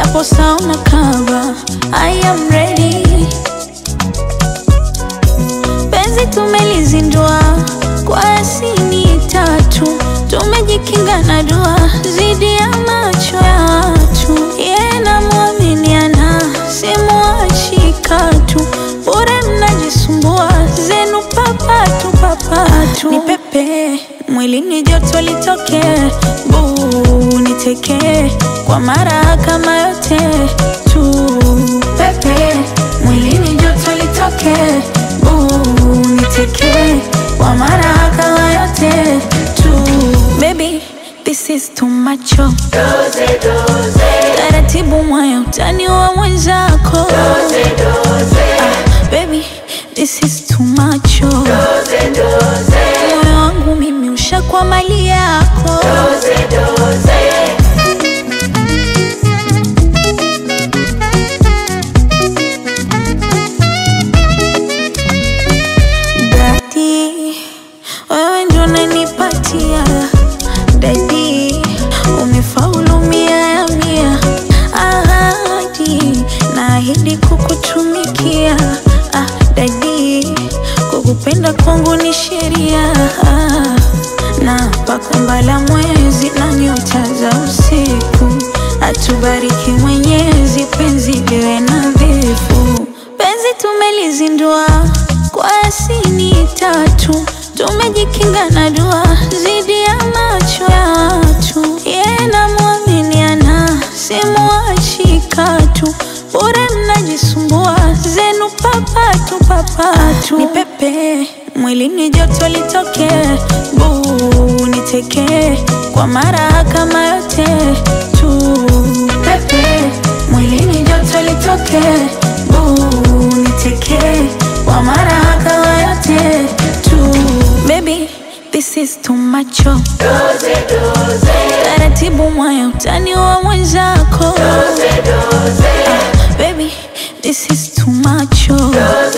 hapo sauna kava I am ready penzi tumelizindua kwa asini tatu tumejikinga na dua zidi ya macho ya watu yeye namwaminiana simuachi katu bure mnajisumbua zenu papatu papatu ni pepe mwilini joto litoke buu niteke kwa mara kama yote tu pepe mwilini joto litoke buu niteke kwa mara kama yote tu baby this is too much oh. taratibu mwaya utani wa mwenzako ah, baby this is too much oh. moyo wangu mimi ushakwa mali yako Dadi, wewe ndo unanipatia dadi, umefaulu mia ya mia. Ahadi, naahidi kukutumikia. Ah, dadi, kukupenda kwangu ni sheria. Ah, na pakumbala mwezi na nyota za usiku, atubariki Mwenyezi, penzi liwe nadhifu. Penzi tumelizindua kwa asini tatu, tumejikinga na dua zidi ya macho ya watu. Yeye namwaminiana, simuachi katu, bure mnajisumbua zenu papatu papatu. Ni pepe mwilini joto litoke, buu niteke kwa mara kama yote tu. Pepe mwilini joto litoke, buu niteke kwa mara kama yote tu. Baby, this is too much oh. Taratibu mwaya utani wa mwenzako ah, baby, this is too much oh.